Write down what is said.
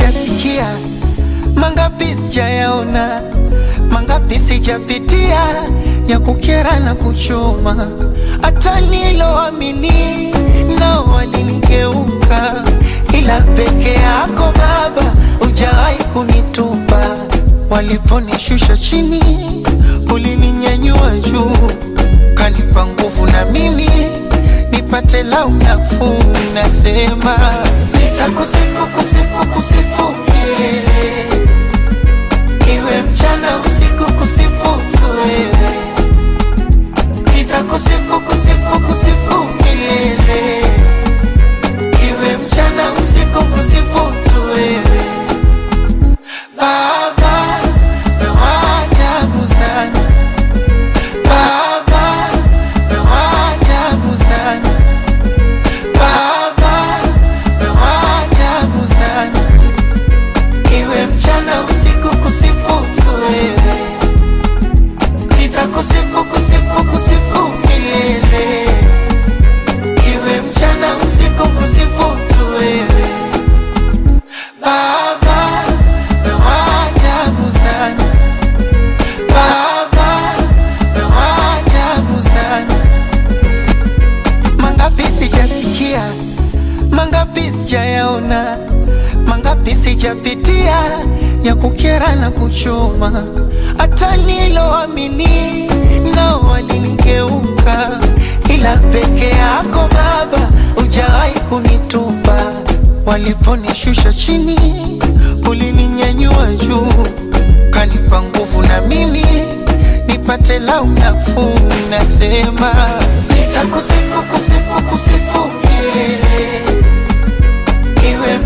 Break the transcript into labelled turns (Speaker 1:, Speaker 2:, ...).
Speaker 1: sijasikia, mangapi sijayaona, mangapi sijapitia ya kukera na kuchoma, hata niloamini nao walinigeuka, ila peke yako Baba hujawahi kunitupa. Waliponishusha chini, ulininyanyua juu, kanipa nguvu na mimi nipate lau nafuu. Nasema nitakusifu, kusifu, kusifu milele, iwe mchana usiku, kusifu tu wewe. Nitakusifu, kusifu, kusifu milele, iwe mchana usiku, kusifu tu wewe. Baba, wewe wa ajabu sana. Baba, wewe wa ajabu sana. Baba, wewe wa ajabu sana. Iwe mchana usiku, kusifu tu wewe. Nitakusifu, kusifu, kusifu milele. Iwe mchana usiku, kusifu tu wewe. Baba, wewe wa ajabu sana. Baba, wewe wa ajabu sana. Mangapi sijasikia, mangapi sijayaona, mangapi sijapitia ya kukera na kuchoma, hata niloamini nao walinigeuka, ila peke yako Baba hujawahi kunitupa. Waliponishusha chini, ulininyanyua juu, kanipa nguvu na mimi nipate lau nafuu. Nasema nitakusifu, kusifu, kusifu milele, iwe